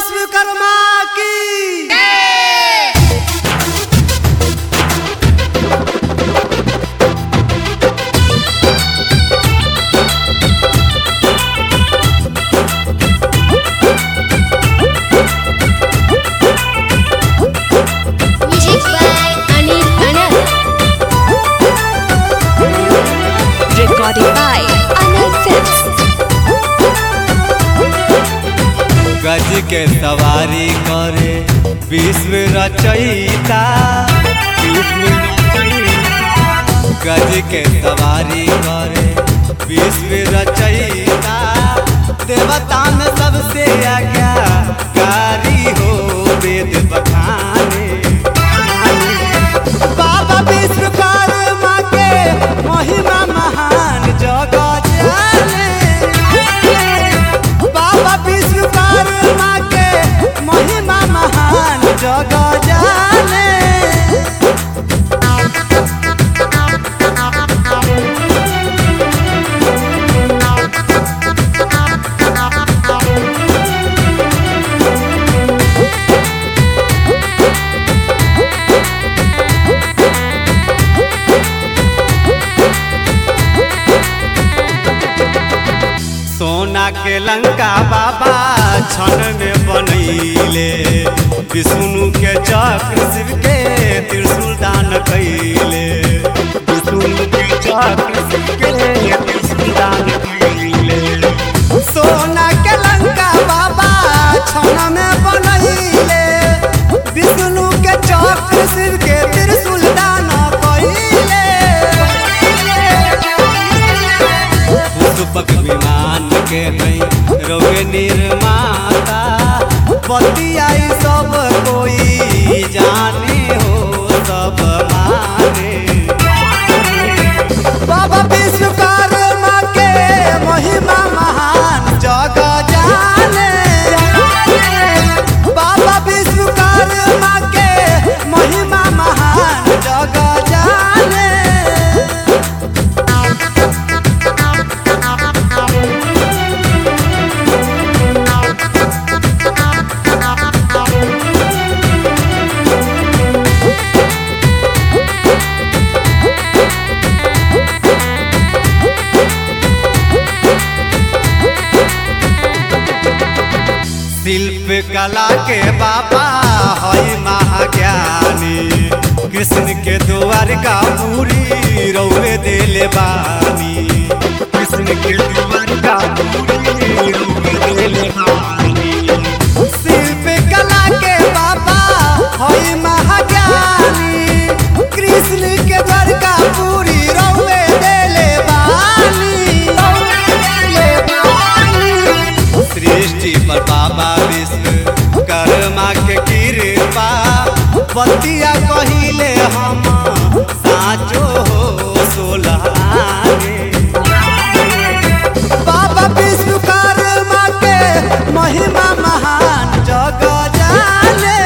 विश्वकर्मा की Music by Anil Anand. Recorded by Anil Films. गज के सवारी करे विश्व रचयिता विश्व रचयिता। गज के सवारी करे विश्व रचयिता देवता में सबसे आज्ञा कारी हो वेद बखाने बाबा विश्वकर्मा के महिमा महान जगत जाने बाबा विश्वकर्मा के महिमा महान जग जाने सोना के लंका बाबा क्षण में बनैले विष्णु के चक्र शिव के त्रिशूल दान कैले विष्णु के चक्र शिव के त्रिशूल दान कैले सोना के लंका बाबा क्षण में बनैले विष्णु के चक्र शिव के त्रिशूल दान कैले पुष्पक विमान के है रोगे निर्माता बतियाई सब कोई जाने हो सब माने बाबा विश्वकर्मा के महिमा महान जग जाने बाबा विश्वकर्मा के महिमा महान जग जाने शिल्प कला के बाबा हई महाज्ञानी कृष्ण के द्वार का पूरी रौवे देले बानी कृष्ण के द्वार का पूरी रौवे देले बानी शिल्प कला के बाबा हई महाज्ञानी कृष्ण के द्वार का पूरी रौवे देले बानी रौवे देले बानी सृष्टि पर बाबा विश्व कर्मा के कृपा बतिया कहिले हम साचो हो सोलागे बाबा विश्वकर्मा के महिमा महान जग जाने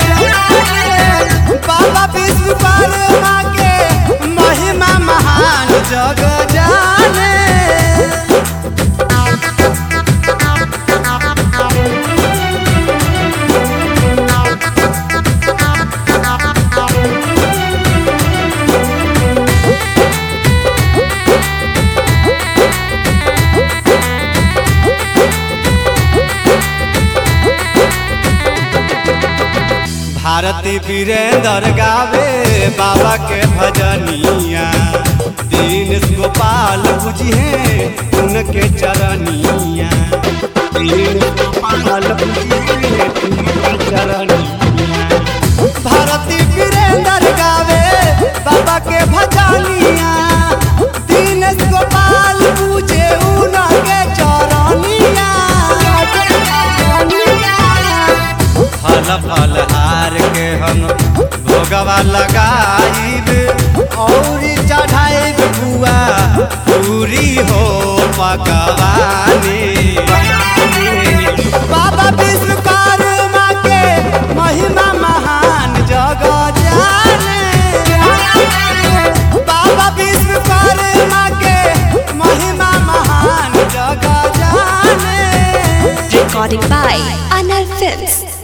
बाबा विश्वकर्मा के महिमा महान जग जाने भारती वीरेंद्र गावे बाबा के भजनिया दीन गोपाल बुझिए उनके चरनिया दीन गोपाल बुझिए उनके चरनिया भारती वीरेंद्र गावे बाबा के भजनिया दीन गोपाल बुझे उनके चरनिया फल फल हार के हम भोगवा लगाइब और चढ़ाइब बुआ पूरी हो पकवानी बाबा विश्वकर्मा के महिमा महान जग जाने बाबा विश्वकर्मा के महिमा महान जग जाने recording by Anal Films.